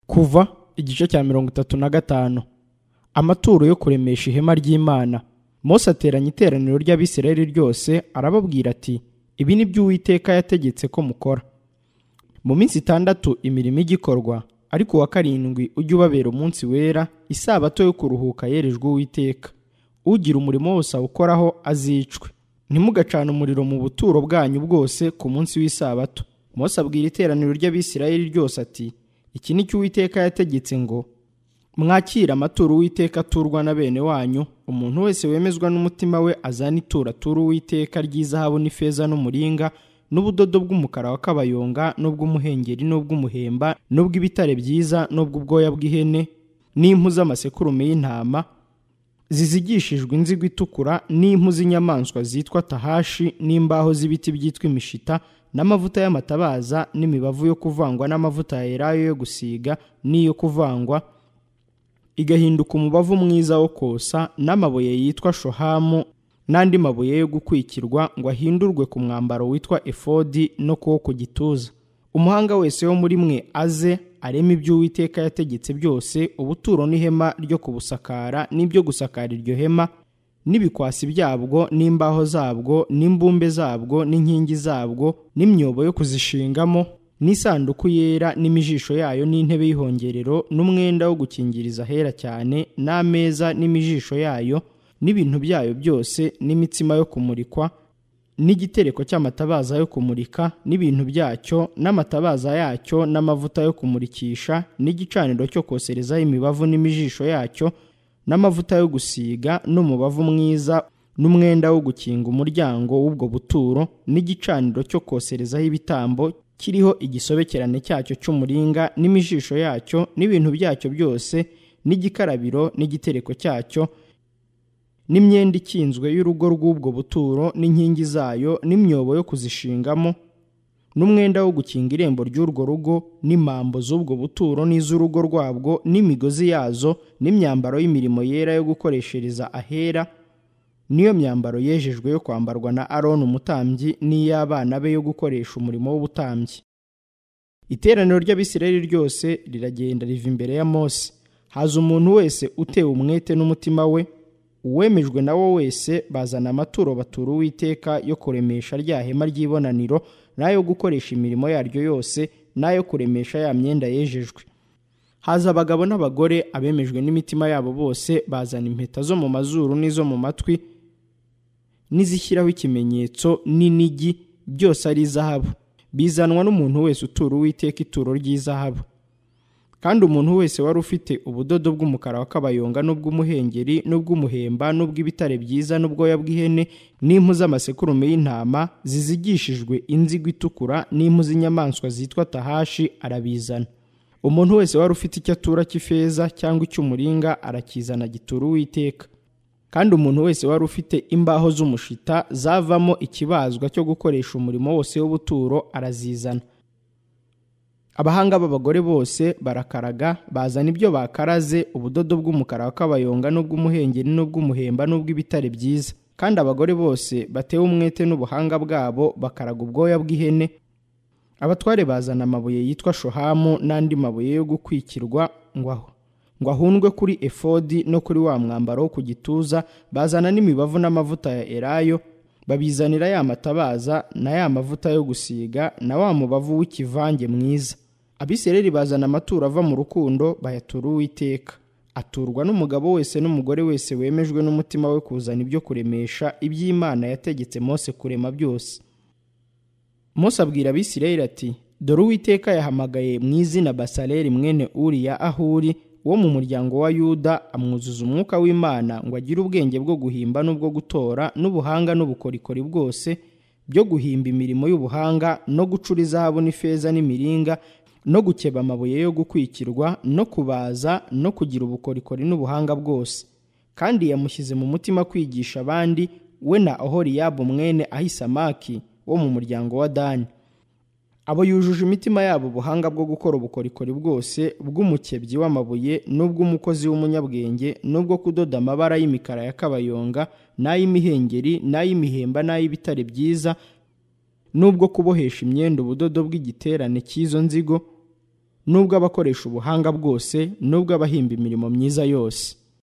kuva igice cya mirongo itatu na gatanu amaturo yo kuremesha ihema ry'imana mose ateranya iteraniro ry'abisirayeli ryose arababwira ati ibi ni byo uwiteka yategetse ko mukora mu minsi itandatu imirimo ijya ikorwa ariko uwa karindwi ujye ubabera umunsi wera isabato yo kuruhuka yerejwe uwiteka ugira umurimo wose awukoraho azicwe ntimugacane umuriro mu buturo bwanyu bwose ku munsi w'isabato mose abwira iteraniro ry'abisirayeli ryose ati iki ni cyo uwiteka yategetse ngo mwakire amaturo uwiteka aturwa na bene wanyu umuntu wese wemezwa n'umutima we azana ituro atura uwiteka ry'izahabu n'ifeza n'umuringa n'ubudodo bw'umukara wa kabayonga n'ubw'umuhengeri n'ubw'umuhemba n'ubw'ibitare byiza n'ubw'ubwoya bw'ihene n'impu z'amasekurume y'intama zizigishijwe inzigo itukura n'impu z'inyamaswa zitwa tahashi n'imbaho z'ibiti byitwa imishita n'amavuta y'amatabaza n'imibavu yo kuvangwa n'amavuta ya elayo yo gusiga n'iyo kuvangwa igahinduka umubavu mwiza wo kosa n'amabuye yitwa shohamu n'andi mabuye yo gukwikirwa ngo ahindurwe ku mwambaro witwa efodi no kuwo ku gituza umuhanga wese wo muri mwe aze areme ibyo uwiteka yategetse byose ubuturo n'ihema ryo kubusakara n'ibyo gusakara iryo hema n'ibikwasi byabwo n'imbaho zabwo n'imbumbe zabwo n'inkingi zabwo n'imyobo yo kuzishingamo n'isanduku yera n'imijisho yayo n'intebe y'ihongerero n'umwenda wo gukingiriza ahera cyane n'ameza n'imijisho yayo n'ibintu byayo byose n'imitsima yo kumurikwa n'igitereko cy'amatabaza yo kumurika n'ibintu byacyo n'amatabaza yacyo n'amavuta yo kumurikisha n'igicaniro cyo koserezaho imibavu n'imijisho yacyo n'amavuta yo gusiga n'umubavu mwiza n'umwenda wo gukinga umuryango w'ubwo buturo n'igicaniro cyo koserezaho ibitambo kiriho igisobekerane cyacyo cy'umuringa n'imijisho yacyo n'ibintu byacyo byose n'igikarabiro n'igitereko cyacyo n'imyenda ikinzwe y'urugo rw'ubwo buturo n'inkingi zayo n'imyobo yo kuzishingamo n'umwenda wo gukinga irembo ry'urwo rugo n'impambo z'ubwo buturo n'iz'urugo rwabwo n'imigozi yazo n'imyambaro y'imirimo yera yo gukoreshereza ahera n'iyo myambaro yejejwe yo kwambarwa na aroni umutambyi n'iy'abana be yo gukoresha umurimo w'ubutambyi iteraniro ry'abisirayeli ryose riragenda riva imbere ya mose haza umuntu wese utewe umwete n'umutima we uwemejwe na wo wese bazana amaturo batura uwiteka yo kuremesha rya hema ry'ibonaniro n'ayo gukoresha imirimo yaryo yose n'ayo kuremesha ya myenda yejejwe haza abagabo n'abagore abemejwe n'imitima yabo bose bazana impeta zo mu mazuru n'izo mu matwi n'izishyiraho ikimenyetso n'inigi byose ari izahabu bizanwa n'umuntu wese utura uwiteka ituro ry'izahabu kandi umuntu wese wari ufite ubudodo bw'umukara wa kabayonga n'ubw'umuhengeri n'ubw'umuhemba n'ubw'ibitare byiza n'ubwoya bw'ihene n'impu z'amasekurume y'intama zizigishijwe inzigo itukura n'impu z'inyamaswa zitwa tahashi arabizana umuntu wese wari ufite icyo atura cy'ifeza cyangwa icy'umuringa arakizana gitura uwiteka kandi umuntu wese wari ufite imbaho z'umushita zavamo ikibazwa cyo gukoresha umurimo wose w'ubuturo arazizana abahanga b'abagore bose barakaraga bazana ibyo bakaraze ubudodo bw'umukara wa kabayonga n'ubw'umuhengeri n'ubw'umuhemba n'ubw'ibitare byiza kandi abagore bose batewe umwete n'ubuhanga bwabo bakaraga ubwoya bw'ihene abatware bazana amabuye yitwa shohamu n'andi mabuye yo gukwikirwa ngo aho ngo ahundwe kuri efodi no kuri wa mwambaro wo ku gituza bazana n'imibavu n'amavuta ya elayo babizanira ya matabaza na ya mavuta yo gusiga na wa mubavu w'ikivange mwiza abisirayeli bazana amaturo ava mu rukundo bayatura uwiteka aturwa n'umugabo wese n'umugore wese wemejwe n'umutima we kuzana ibyo kuremesha iby'imana yategetse mose kurema byose mose abwira abisirayeli ati dore uwiteka yahamagaye mu izina basaleri mwene uriya aho uri wo mu muryango wa yuda amwuzuza umwuka w'imana ngo agire ubwenge bwo guhimba n'ubwo gutora n'ubuhanga n'ubukorikori bwose byo guhimba imirimo y'ubuhanga no gucura izahabu n'ifeza n'imiringa no gukeba amabuye yo gukwikirwa no kubaza no kugira ubukorikori n'ubuhanga bwose kandi yamushyize mu mutima kwigisha abandi we na ohoriyabu mwene ahisamaki wo mu muryango wa dani abo yujuje imitima yabo ubuhanga bwo gukora ubukorikori bwose bw'umukebyi w'amabuye n'ubw'umukozi w'umunyabwenge n'ubwo kudoda amabara y'imikara ya kabayonga n'ay'imihengeri n'ay'imihemba n'ay'ibitare byiza n'ubwo kubohesha imyenda ubudodo bw'igiterane cy'izo nzigo n'ubwo abakoresha ubuhanga bwose n'ubwo abahimba imirimo myiza yose